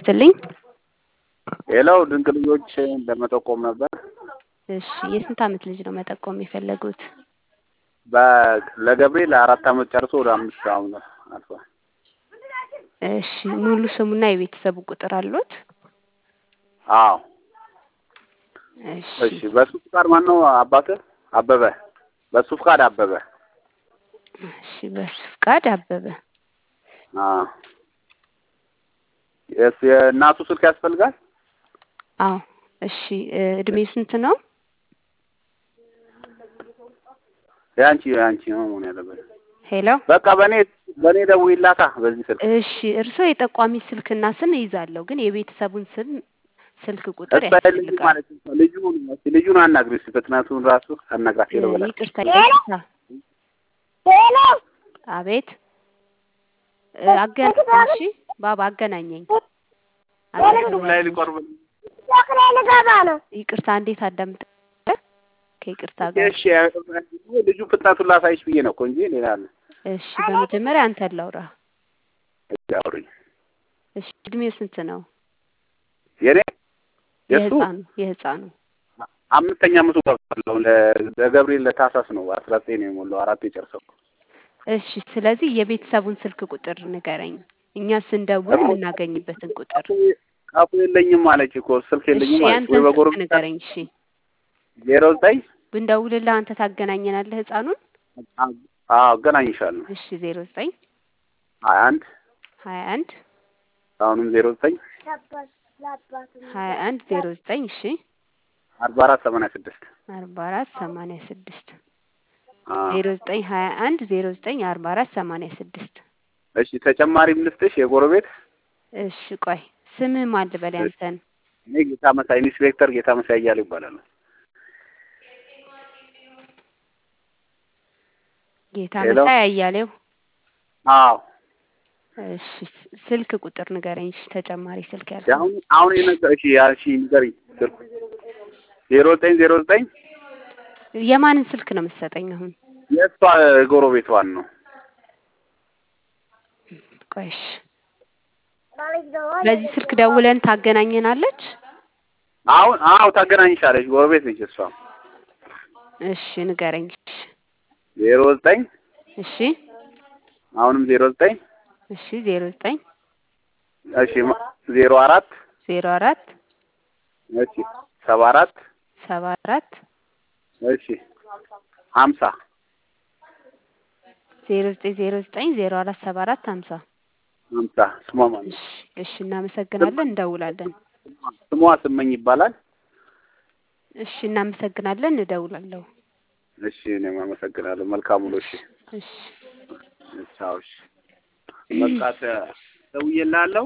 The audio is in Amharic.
ይስጥልኝ። ሌላው ድንቅ ልጆች ለመጠቆም ነበር። እሺ የስንት ዓመት ልጅ ነው መጠቆም የፈለጉት? በ- ለገብርኤል አራት ዓመት ጨርሶ ወደ አምስት አሁን አልፏል። እሺ ሙሉ ስሙና የቤተሰቡ ቁጥር አሉት? አዎ እሺ እሺ። በሱ ፍቃድ ማን ነው አባትህ? አበበ። በሱ ፍቃድ አበበ። እሺ በሱ ፍቃድ አበበ። አዎ የስ- የእናቱ ስልክ ያስፈልጋል? አዎ እሺ እ እድሜ ስንት ነው? የአንቺ የአንቺ ነው መሆን ያለበት። ሄሎ በቃ በእኔ በእኔ ደውዪላታ በዚህ ስልክ እሺ እርስዎ የጠቋሚ ስልክና ስም ይዛለሁ፣ ግን የቤተሰቡን ስም ስልክ ቁጥር እሷ ልጁ ያስፈልጋል። ማለት ነው። ልጁን እስኪ ልጁን አናግሪ እስኪ ፍጥነቱን ራሱ አናግራት እ ሄዶ በላት። ይቅርታ ይቅርታ። አቤት እ አገናኝ እሺ ባባ አገናኘኝ። ዩቱብ ላይ ሊቆርብ ይቅርታ እንዴት አዳምጥ ከይቅርታ ጋር እሺ ልጁ ፍጥነቱን ላሳይሽ ብዬ ነው እኮ እንጂ ሌላ አለ። እሺ በመጀመሪያ አንተ ላውራ። እሺ አውሪኝ። እሺ እድሜው ስንት ነው? የኔ የእሱ የህፃኑ የህፃኑ አምስተኛ ዓመቱ ገብቷል። ለ- ለገብርኤል ለታህሳስ ነው አስራ ዘጠኝ ነው የሞላው አራት የጨርሰው እሺ ስለዚህ የቤተሰቡን ስልክ ቁጥር ንገረኝ፣ እኛ ስንደውል የምናገኝበትን ቁጥር። ቃፉ የለኝም አለች እኮ ስልክ እሺ የለኝም አለች። ወይ ያንተን ስልክ በጎረቤት ንገረኝ። እሺ ዜሮ ዘጠኝ ብንደውልልህ አንተ ታገናኘናለህ ህፃኑን? አዎ አገናኝሻለሁ። እሺ ዜሮ ዘጠኝ ሀያ አንድ ሀያ አንድ አሁንም ዜሮ ዘጠኝ ሀያ አንድ ዜሮ ዘጠኝ እሺ አርባ አራት ሰማንያ ስድስት አርባ አራት ሰማንያ ስድስት ዜሮ ዘጠኝ ሀያ አንድ ዜሮ ዘጠኝ አርባ አራት ሰማንያ ስድስት እሺ ተጨማሪም ልስጥሽ የጎረቤት እሺ ቆይ ስምህ ማን ልበል ያንተን? እኔ ጌታ መሳይ ኢንስፔክተር ጌታ መሳይ እያሉ ይባላሉ። ጌታ ሄሎ። መሳይ አያሌው። አዎ እሺ ስልክ ቁጥር ንገረኝ። እሺ ተጨማሪ ስልክ ያለ አሁን አሁን የነገር እሺ ያልሺ ንገሪኝ ስልኩ ዜሮ ዘጠኝ ዜሮ ዘጠኝ የማንን ስልክ ነው የምትሰጠኝ አሁን? የእሷ ጎረቤቷን ነው። ቆይ እሺ በዚህ ስልክ ደውለን ታገናኘናለች? አሁን አዎ ታገናኝሻለች። ጎረቤት ነች እሷ። እሺ ንገረኝ። እሺ ዜሮ ዘጠኝ እሺ አሁንም ዜሮ ዘጠኝ እሺ ዜሮ ዘጠኝ እሺ ማ- ዜሮ አራት ዜሮ አራት እሺ ሰባ አራት ሰባ አራት እሺ ሀምሳ ዜሮ ዘጠኝ ዜሮ ዘጠኝ ዜሮ አራት ሰባ አራት ሀምሳ ሀምሳ ስሟ ማለት እሺ እሺ እናመሰግናለን። እንደውላለን። ስሟ ስመኝ ይባላል። እሺ እናመሰግናለን። እደውላለሁ። እሺ እኔም አመሰግናለሁ። መልካም ውሎ። እሺ እሺ ቻው። እሺ በቃ ተ- ደውዬልሃለሁ።